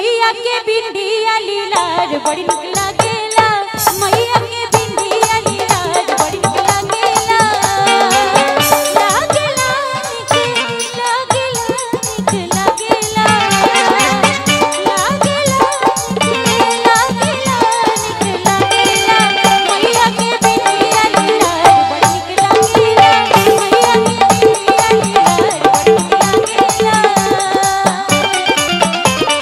मैया के बिंदिया लीलार बड़ी निक लागेला मैया के बिंदिया लीलार बड़ी निक लागेला लागेला निक लागेला निक लागेला लागेला निक लागेला निक लागेला मैया के बिंदिया लीलार बड़ी निक लागेला मैया के बिंदिया लीलार बड़ी निक लागेला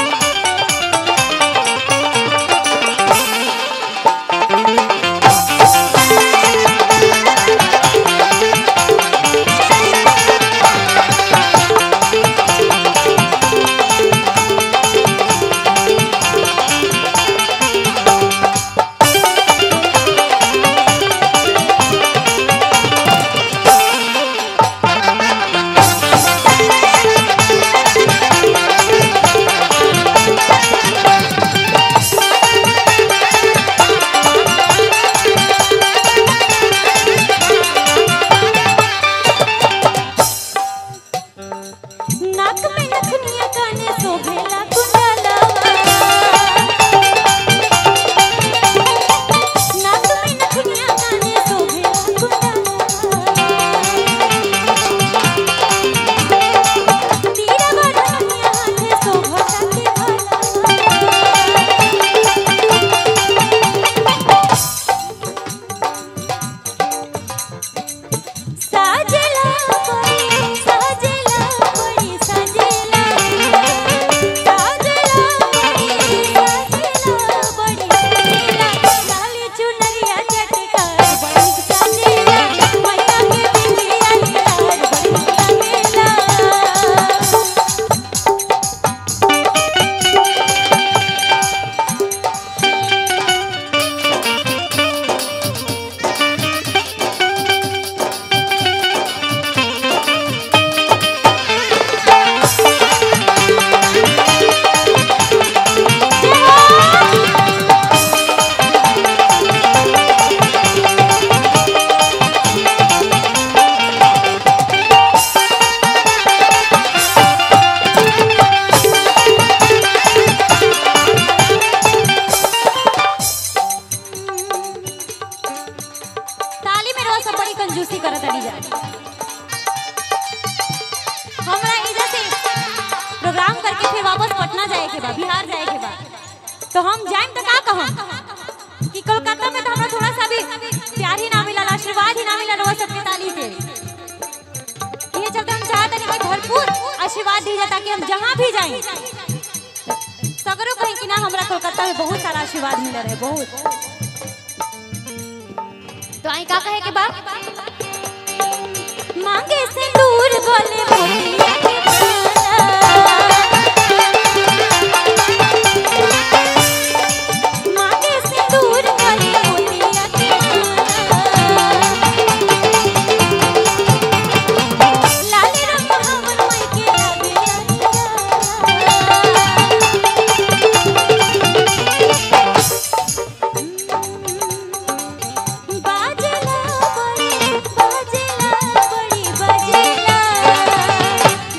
नाक में नथुनिया काने शोभेला कुंडलवा नाक में नथुनिया काने शोभेला कुंडलवा तीरा बड़निया हाथे शोभता के साजेला बड़ी साजेला बड़ी साजेला साजेला बड़ी साजेला बड़ी साजेला लाली चुनरिया चटकार बड़ी साजेला मैया के बिंदिया लाल बड़ी लागेला ताली में रोज सब बड़ी कंजूसी करत अड़ी जा हमरा इधर से प्रोग्राम करके फिर वापस पटना जाए के बा बिहार जाए के बा तो हम जाएम तो का कहम कि कोलकाता में तो हमरा थोड़ा सा भी प्यार ही ना मिलल आशीर्वाद ही ना मिलल रोज सबके ताली से ये चलते हम चाहते हैं कि भरपूर आशीर्वाद दी जाए ताकि हम जहाँ भी जाएं सगरों कहीं कि ना हमरा कोलकाता में बहुत सारा आशीर्वाद मिल रहे बहुत तो आई का कहे के बा मांगे से दूर गोले मोतिया के माला। मांगे से दूर गोले मोतिया के माला। लाल रंग हमर माई के लागे बाजेला बड़ी बाजेला बड़ी बाजेला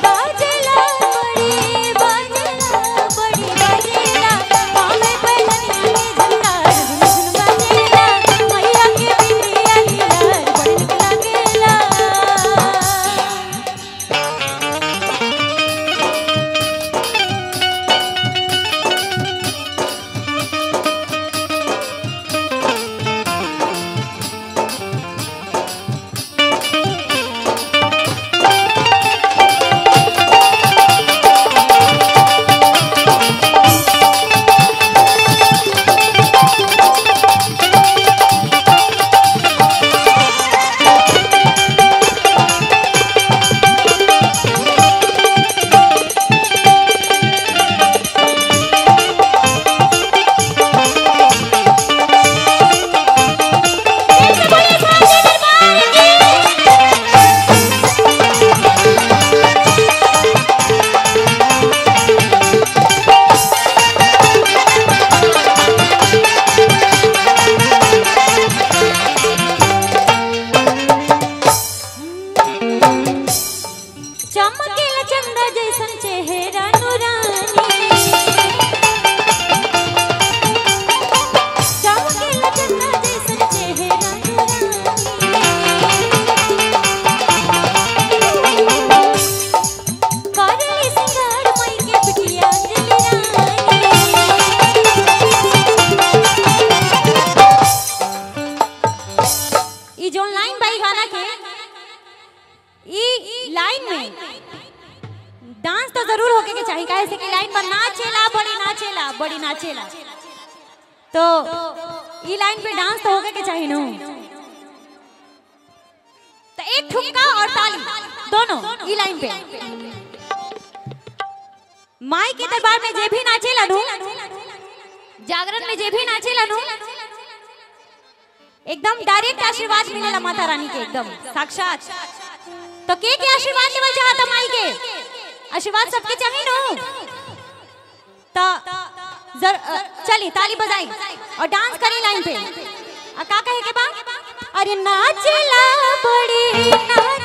लाइन में डांस तो जरूर होके के चाहिए काहे से कि लाइन में नाचेला बड़ी नाचेला बड़ी नाचेला तो ई लाइन पे डांस तो होके के चाहिए नो तो एक ठुमका और ताली दोनों ई लाइन पे माई के दरबार में जे भी नाचेला नु जागरण में जे भी नाचेला नु एकदम डायरेक्ट आशीर्वाद मिलेला माता रानी के एकदम साक्षात तो के के आशीर्वाद लेवल चाहता माई के आशीर्वाद सबके चाहिए नु तो जर अ, चली ताली बजाई और डांस करी लाइन पे आ का कहे के बा अरे नाचला बड़ी नाच